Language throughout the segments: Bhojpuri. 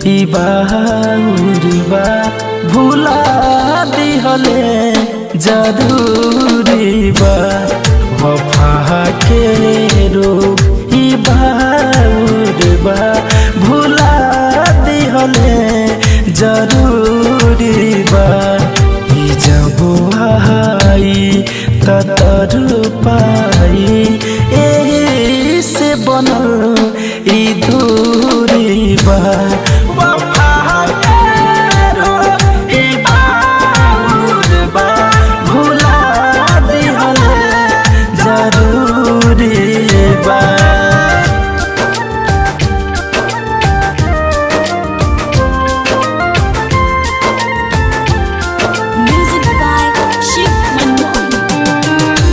ई बाउर बा भुला दिहले जरूरी बा वफा के रूप ई बाउर बा भुला दिहले जरूरी बा ई जब आई ततर पाई एही से बनल ई दूरी बा वफा के रूप ई बाउर बा भुला दिहले जरूरी बा Music by Shiv Manmohan.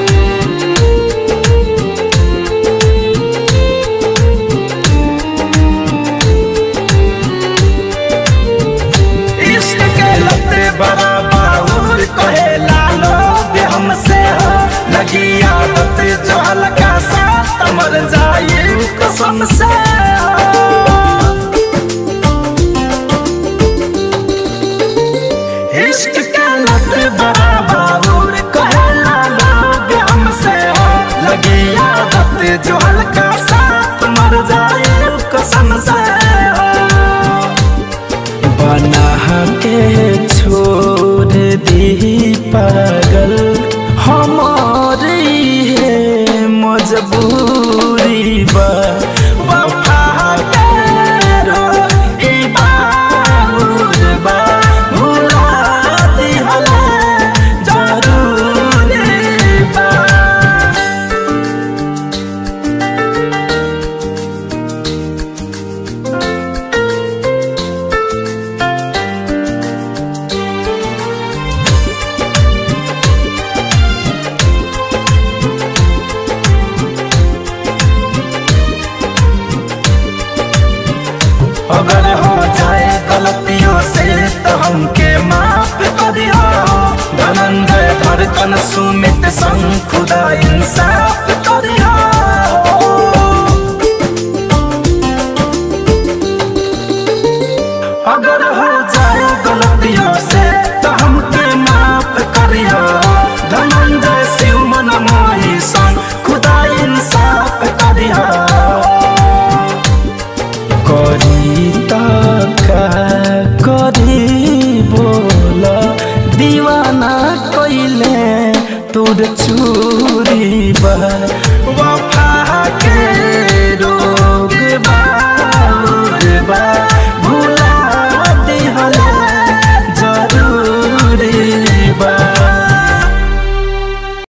इश्क के लते बड़ा बाउर कहे लालो बे हमसे हो लगी आदत जो हल्का सा मर जाए कसम से हो। इश्क के लते बड़ा बाउर कहे लालो बे हमसे हो लगी आदत जो हल्का सा मर जाए कसम से हो बना के छोड़ दी पागल हमारी है मजबूरी बा वफा के रूप ई बाउर बा, भुला दिहले जरूरी बा अगर हो जाए गलतियों से तो हमके माफ करियो धनंजय धड़कन सुमित संग खुदा इंसाफ करियो अगर हो जाए गलतियों से तो हमके माफ करियो धनंजय शिव मन मोही संग खुदा इंसाफ करियो करी का करी बोल दीवाना कइले तोर चू